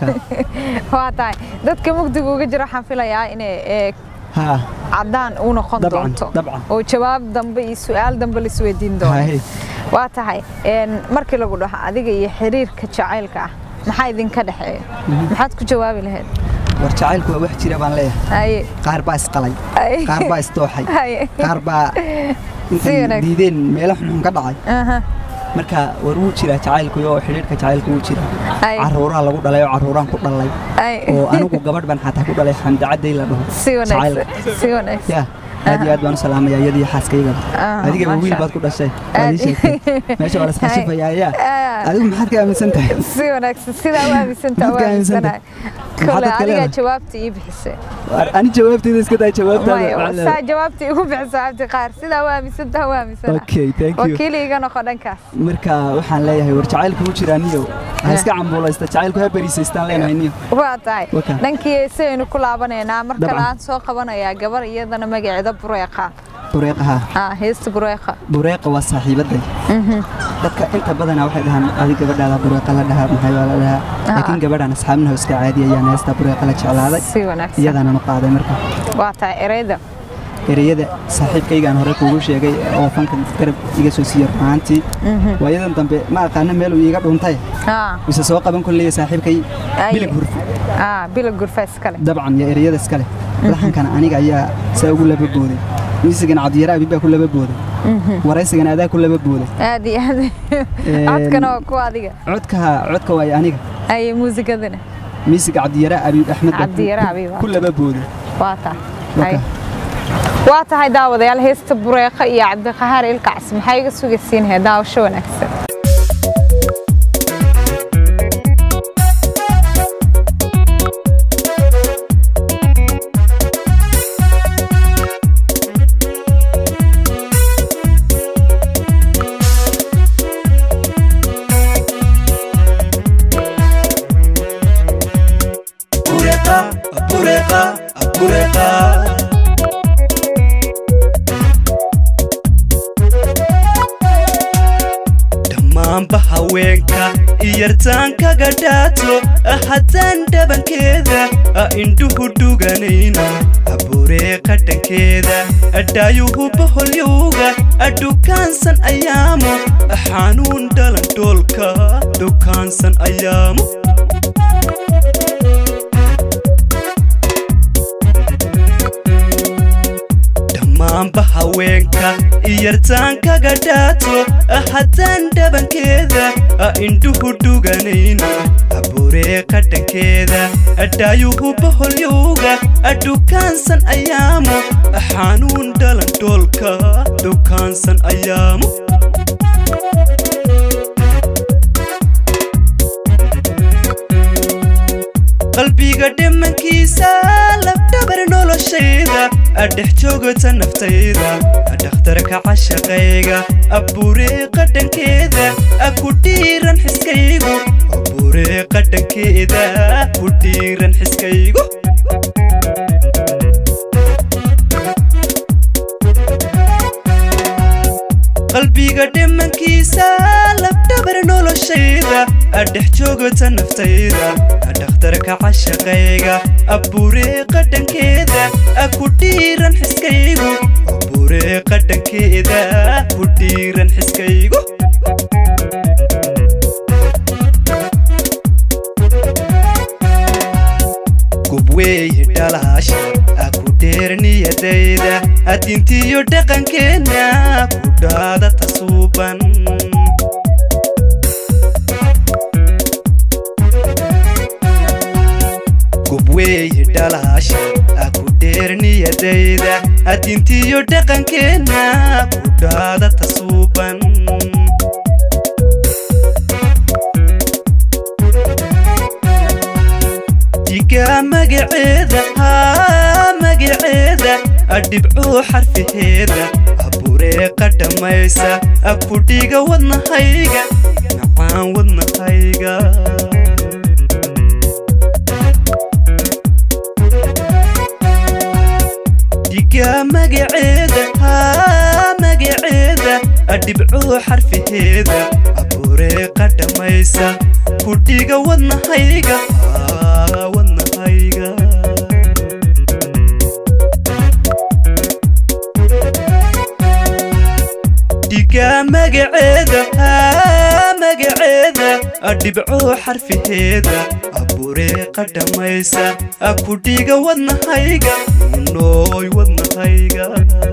Ay. waa tahay dadka mugdiga uga jira waxaan filayaa inay ee, haa caddaan u noqon Dabcan, doonto dabcan. oo jawaab dambe iyo su-aal dambe la isweydiin doono Haye. waa tahay een, markii lagu dhaho adiga iyo xiriirka jacaylka ah maxaa idinka dhexeeya maxaad ku jawaabi lahayd war jacaylku waa wax jira baan leeyahay haye qaar baa isqalay Ay. qaar baa isdooxay haye qaar baa Si intay wanaagsan. diideen meelo xunxun ka dhacay Aha. marka war wuu jiraa jacaylku iyo xidhiidhka jacaylku wuu jiraa Ay. caruuraa lagu dhalay oo caruuraan ku dhalay Ay. oo anigu gabadh baan xataa ku dhalay xamdacadday la dhaho si wanaagsan Jacayl. si wanaagsan yaa aad iyo aad baan u salaamaya iyadii xaaskaygaba Ah, adigaba masha wiil baad ku dhashay waad ii sheegtay meesha waa la isqashifayaa yaa Ah. adigu maxaad ka aaminsan tahay si wanaagsan sidaa u aaminsantaa u Maxaad ka aaminsantahay? aaminsanahay kole Maxaad dadka adigaa leedahay? jawaabta ii bixisay War, ani jawaabteyda iska daa Maya, jawaabtaada saa jawaabta igu bixisa cabdi qaar sidaa u aaminsantaa u aaminsana okay thank you wakiili iga noqo dhankaas marka waxaan leeyahay war jacaylku wuu jiraa niyo ha iska cambuulaysta jacaylku ha beriisaystaan leenahay niyo waa tahay Waka. dhankii heesaynu ku laabanaynaa mar kale Dabcan. aan soo qabanayaa gabar iyadana magaceeda bureeqa bureeqaha ah heesta bureeqa bureeqa waa saaxiibaday dadka inta badanaa waxay dhahaan adi gabadhaada bureeqa la dhahaa maxay waa la dhahaa laakiin gabadhaan asxaabnaha iska caadi ayaan heesta bureeqa la jeclaaday si wanaagsan iyadaananu qaaday marka waa tahay ereyda ereyada saaxiibkaygaan hore kuugu sheegay oo fanka garab iga soo siiyey runaantii waayadan dambe ma aqaana meeluu iiga dhuntay ah mise soo qaban kolleeya saaxiibkay Aye. bilig hurfi ah bila gurfa iskale dabcan iyo ereyada iskale laxankana aniga ayaa saa ugu laba booday miisigana cabdiyare abi baa ku laba booday waraysigana adaa ku laba booday aad iyo aad codkana waa ku adiga codka codka waayo aniga ay muusigadana miisiga cabdiyare abiib axmed baa ku- Cabdiyare Abiib, ku laba booday waa tahay Waka. Hay. waa tahay daawadayaal heesta bureeqa iyo cabdiqahaar ilkacs maxay iga sugaysiinaya daawasho wanaagsan Bureqa, bureqa, bureqa. dhammaanba haweenka iyartaankaga dhaato haddaan dhabankeeda indhuhu dhuganayno bureeqa dhankeeda dhaayuhu boholyowga dhukaansan ayaamo xanuun dhalan dhoolka dhukaansan ayaamo dhammaanba haweenka iyartaankaga dhaato haddaan dhabankeeda indhuhu dhuganayno bureeqa dhankeeda dhaayuhu boholyowga dhukaansan ayaamo xanuun dhalan dhoolka dhukaansan ayaamo qalbiga dhimankiisa labdhabar noloshayda dhex joogata naftayda dhakhtarka cashaqayga bureeqa dhankeeda ku dhiiran xiskaygu bureeqa dhankeeda ku dhiiran xiskaygu qalbiga dhimankiisa labdhabar noloshayda dhex joogata naftayda dhakhtarka cashaqayga bureeqa dhankeeda ku dhiiran xiskaygu bureeqa dhankeeda ku dhiiran xiskaygu gubweeye dhalaasha ku dheer niyadayda adintiyo dhaqankeenna ku dhaada tasuuban gubweeye dhalaasha a ku dheerniyadayda adintiyo dhaqankeenna ku dhaada tasuuban digaa magaceeda haa magaceeda adhibcuu xarfaheeda abureeqa dhammaysa akudhiga wadnahayga macaan wadnahayga digaa magaceeda haa magaceeda adhibcuu xarfaheeda abureeqa dhammaysa kudhiga wadnahayga haa wadnahayga digaa magaceeda haa magaceeda adhibcuu xarfaheeda abureeqa dhammaysa akudhiga wadnahayga nooy wadnahayga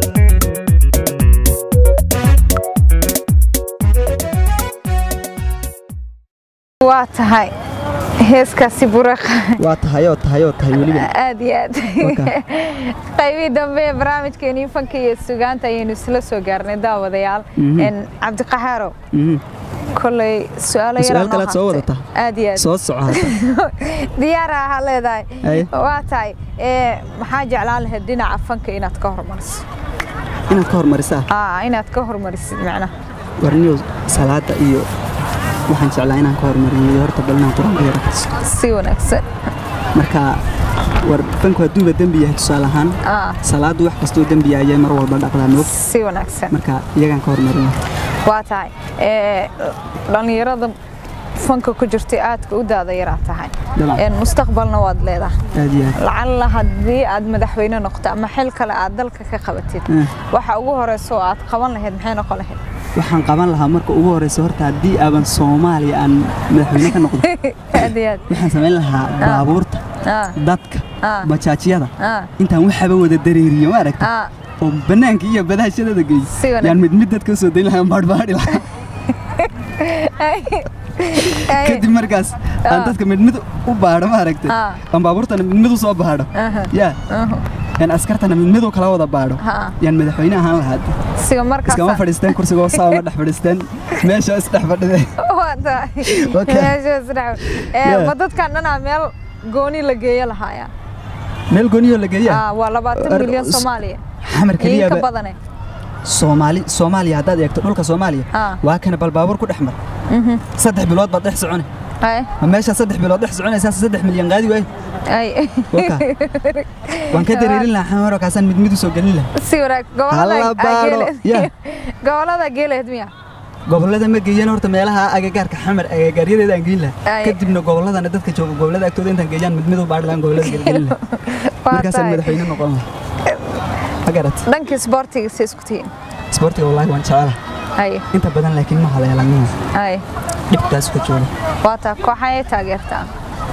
waa tahay heeskaasi bureeqa waa tahayoo tahayoo tahay weliba aad iyo aad qaybihii dambe ee barnaamijkeenii fanka iyo sugaanta ayaynu isla soo gaarnay daawadayaal cabdiqaxaaro koley su-aalo Su'aal kalead soo wadataa? aad iyo aad soo soco hadda diyaara ahaa leedahay Ay. waa tahay ee, maxaa jeclaan lahayd dhinaca fanka inaad ka hormariso inaad ka hormarisaa Aa, inaad ka hormarisid macnaha warniyow salaada iyo waxaan jeclaa inaan ka hormariyo horta bal inaan qur-aanka yara karso si wanaagsan marka war fanku hadduuba dembi yahay tusaale ahaan Aa, salaadu wax kastoo dembi ayay mar walba dhaqdaa moog si wanaagsan marka iyagaan ka hormarin waa tahay ee, dhallinyarada fanka ku jirtay aadka u daada yaraa tahay Dabcan. Een, mustaqbalna waad leedahay aad iyo aad lacalla haddii aad madaxweyne noqoto ama xil kale aad dalka ka qabatid Eh. waxa ugu horeysa oo aad qaban lahayd maxay noqon lahayd waxaan qaban lahaa marka ugu horeysa horta haddii aaban soomaaliya aan madaxweyne ka noqdo aad iyo aad waxaan samayn lahaa baabuurta Ah, dadka ah, bajaajyada ah, intaan waxaba wada dareeriyo ma aragta ah. oo bannaanka iyo badahashadada geeyo Si wanaagsan. yaan mid mid dadka usoo dayn lahaa baadhbaadhi lahaa Ay, kadib markaas aan Ah. dadka mid mid u baadho ma aragta Ah. aan baabuurtana mid mid u soo baadho aha, yaa aha. yaan askartana mid mid u kala wada baadho Ha. yaan madaxweyne ahaan lahaa siga markaas iskama fadhiisteen kursigoo saa uma dhex fadhiisteen meesha isdhex fadhideen waa tahay Okay. Meeshaas dhaw. Ee, Yeah. ma dadkan dhanaa meel gooni la geeyo lahaaya meel gooniyoo la geeyaa Ah, waa labaatan Ar- milyan s- soomaaliya xamar iyo ka keliyaaba badane soomaali soomaaliya haddaad eegto dhulka soomaaliya Ah. waa kana bal baabuur ku dhex mar saddex bilood baad dhex socone Ay, ma meeshaa saddex bilood dhex soconaysaa saddex milyan qaadi waaye ay. waka waan ka dareerin lahaa xamaro kaasaan mid mid u soo gelin lahaa si wanaag Hala gobolada baadho. geeleed Yeah. gobolada geeleed miya gobollada ma geeyeen horta meelaha agagaarka xamar agagaaryadeeda aan geyn lahaa Ay. kadibna gobolladana dadka jooga gobollada agtooda intaan geeyaan mid mid u baadhi lahaan gobollada gelgelin lahaa Waa markaasaan tahay. madaxweyne noqon lahaa ma garat dhankii isboortiga si isku tihiin isboortiga wallaahi waan jecelaha ay inta badan laakiin ma haleelanina ay dhibtaas ka jooga waa taa kooxayay taageertaa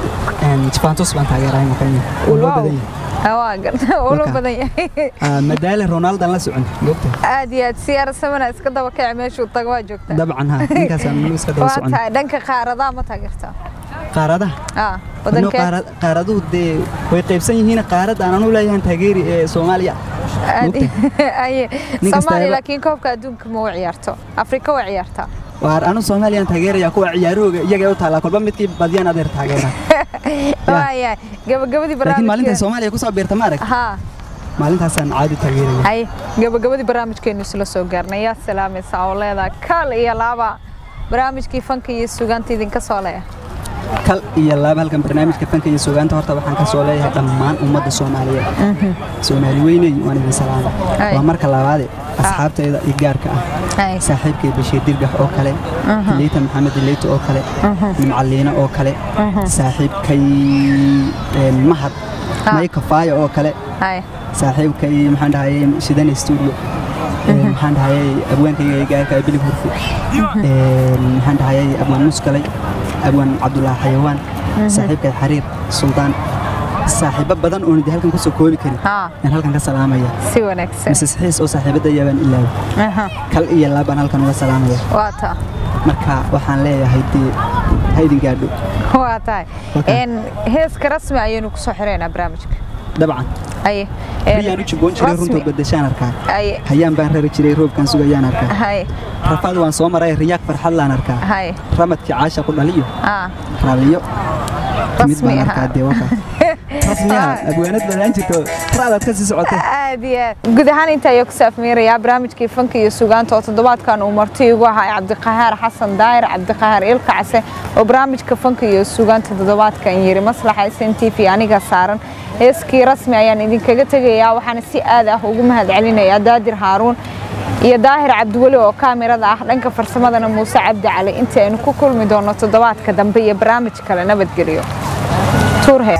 juventus baan taageerahay makanya oo loo badan yahay Ah, waa garta oo loo Waka. badan yahay Ah, madaale ronaldan la socon moogta aad iyo aad siyaara samana iska daba kaci meeshuu tago waa joogtaa dabcan ha ninkaasaan nanu iska daba waa socon tahay dhanka qaaradaha ma taageertaa qaaradaha ah Anoo wadankee qaara- qaaraduhu dee way qaybsan yihiin qaarad aan anu leeyahan taageeri ee soomaaliya aad aye Nin kasta soomaaliya ayaba- laakiin koobka adduunka ma u ciyaarto afrika waa ciyaartaa waar anu soomaaliyaan taageeraya kuwa ciyaarooga iyaga u taallaa kolba midkii badiyaan adeer taageera waayahay gabagabadii laakiin maalintay barnaamijkeena soomaaliya kusoo biirta ma arag haa maalintaasaan caadi taageeraya hay gabagabadii barnaamijkeenu isla soo gaarnay yaa salaamaysa oo leedahay kal iyo laaba barnaamijkii fanka iyo sugaanta idinka soo leeya kal iyo laaba halkan barnaamijka fanka iyo sugaanta horta waxaan ka soo leeyahay dhammaan ummadda soomaaliyeed soomaali weyney waan idin salaama Ay. waa marka labaade asxaabtayda iyo gaarka ah hay saaxiibkay bashiir dirgax oo kale leyta maxamed leyta oo kale nimcaliina oo kale saaxiibkay een, mahad Ah. may kafaaya oo kale hay saaxiibkay maxaan dhahayay shidane studio Een, maxaan dhahayay abwaankayga gaarka ah bilig hurfu Een, maxaan dhahayay abwaan muskalay abwaan cabdulaahi xayawaan saaxiibkay xariir suldaan saaxiibo badan oon de halkan kusoo koobi karin haa yaan halkan ka salaamaya si wanaagsan mises xiis oo saaxiibada yaabaan ilaaway Aha, kal iyo laabaan halkan uga salaamaya waa taa marka waxaan leeyahay dee ha idin gaadho waa tahay Okay. Een, heeska rasmi ayaynu kusoo xireynaa barnaamijka dabcan aye een, riyaan u jibboon jiray rasmi. runta badashaan arkaa aye hayaan baan rari jiray roobkaan sugayaan arkaa haye rafaad waan soo maray riyaaq farxad laan arkaa haye ramadkii caasha ku dhaliyo aa raalliyo timid rasmi baan aha arkaa dee waka rasmiyaha abwaanad badaan jirto raadaad ka sii socotay aad iyo aad guud ahaan inta ayaa ku saafmeerayaa barnaamijkii fanka iyo sugaanta oo toddobaadkan uu marti igu ahaa cabdiqahaar xasan daayir cabdiqahaar ilka case oo barnaamijka fanka iyo sugaanta toddobaadkan yiri maslaxa s n t v aniga saaran heeskii rasmi ayaan idinkaga tegayaa waxaana si aad ah ugu mahadcelinayaa daadir haaruun iyo daahir cabdiweli oo kaamirada ah dhanka farsamadana muuse cabdi cali inta aynu ku kulmi doono toddobaadka dambe iyo barnaamij kale nabadgelyo tuurhe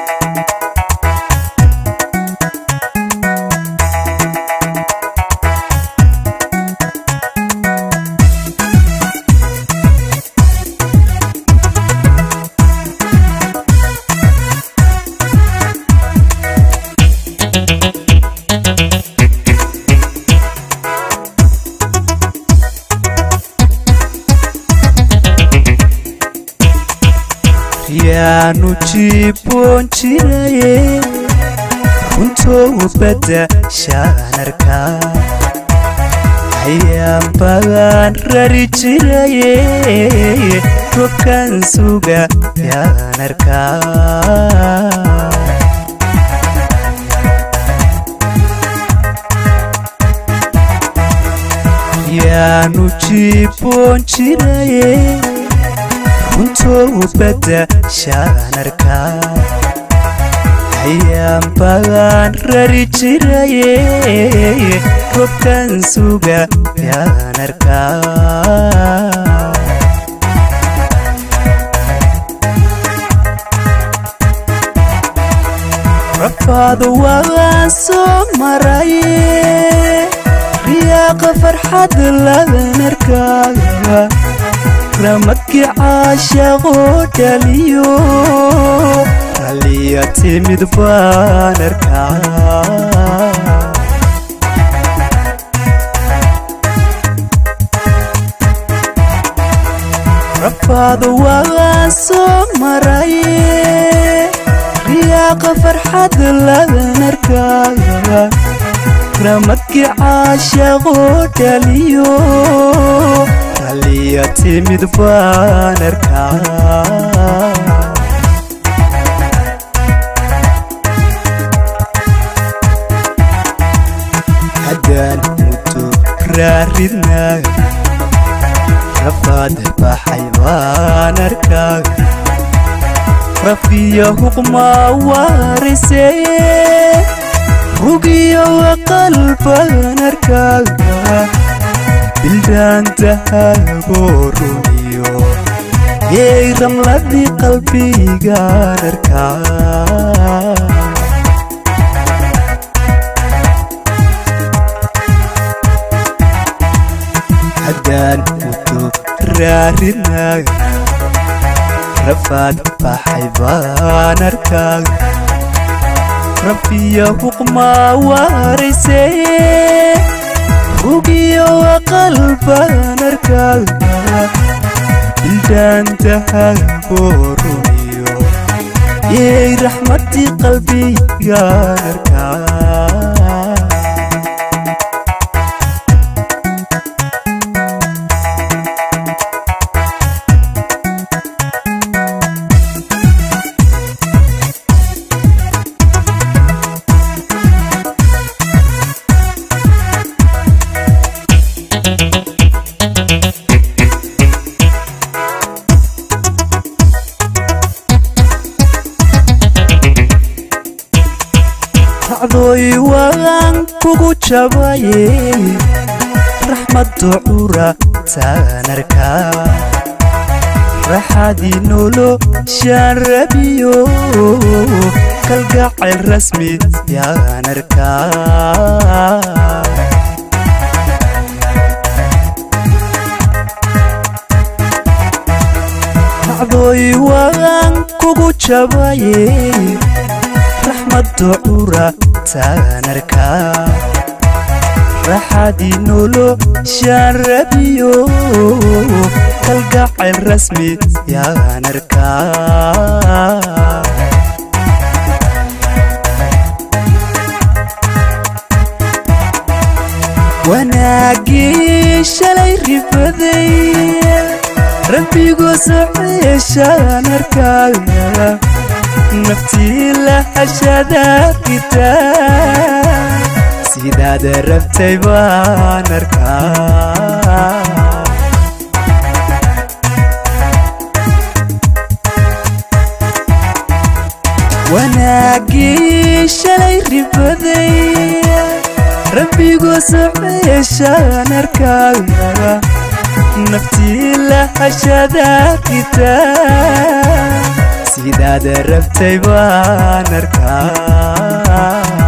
yaanu jibboon jiraye runtoo badda shaanarkaa ayaan bagaan rari jiraye robkan suga yaanarkaa yaanu jibboon jiraye runtoo badda shaanarkaa ayaan bagaan rari jiraye robkan suga yaanarkaa rafaadu waan soo maraye riyaaqa farxad labanarkaaga ramadkii caashaqoo dhaliyo ralliya timid baan arkaa rafaadu waan soo maraye riyaaqa farxad labanarkaaga ramadkii caashaqoo dhaliyo ralliya timid baan arkaa haddaan muddo raaridnaa rafaad baxay baan arkaa rafiya huqmaa waarisee rugiyo qalbaan arkaaga bildaantahaboo rumiyo yeey ramladii qalbigaan arkaa haddaan muddo raarinaaga rafaad baxay baan arkaaga rafiya huqmaa waarisee rugiyo qalbaan arkaaga bildaantahaboo rumiyo yeey raxmadii qalbigaan arkaa racdooy waan kugu jabaye raxmadda cura taan arkaa raxadii nolo shaan rabiyo kalgacayl rasmi yaan arkaa racdooy waan kugu jabaye raxmaddo cura taan arkaa raxadii noloshaan rabiyo kalgacayl rasmi yaan arkaa wanaagii shalay ribaday rabbigu soceeshaan arkaaga naftii la hashadaarkitaa sidaad rabtay baan arkaa wanaagii shalay ribaday rabbigu soceeshaan arkaaga naftii la hashadaarkitaa sidaad rabtay baan arkaa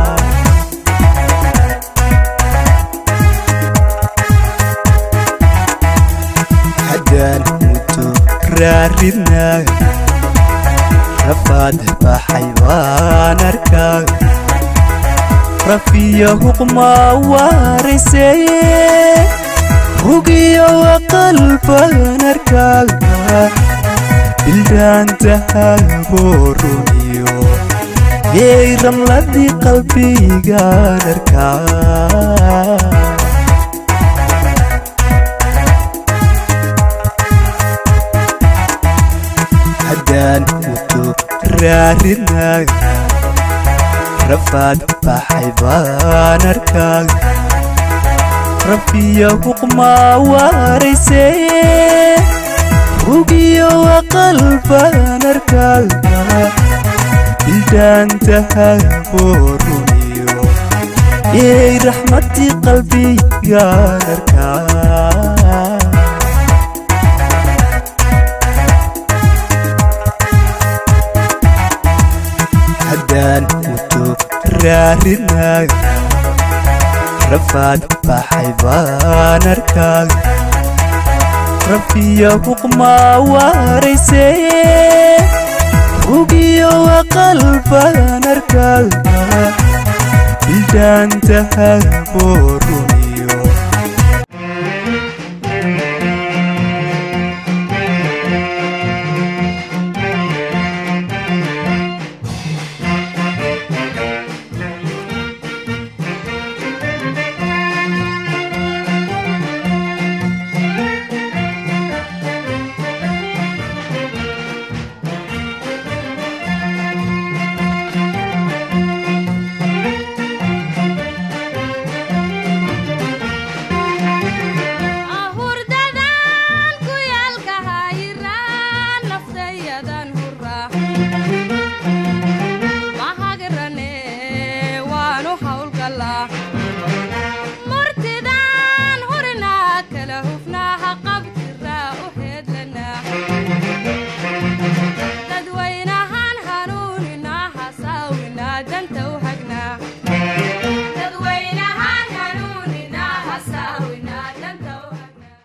haddaan muto raaridnaa rafaad baxay baan arkaa rafiya huqma waarayseye rugiyo waqalbaan arkaaga bildaantahabooruniyo yeey ramladii qalbigaan arkaa haddaan muto raaridnaaga rafaad baxay baan arkaaga rafiya huqma waarayseye rugiyo waqalbaan arkaaga bildaantahabooruniyo yeey raxmadii qalbigaan arkaa haddaan muto raaridnaaga rafaad baxay baan arkaaga rafiya huqma waarayseye rugiyo waqalbaan arkaaga bildaantahaboor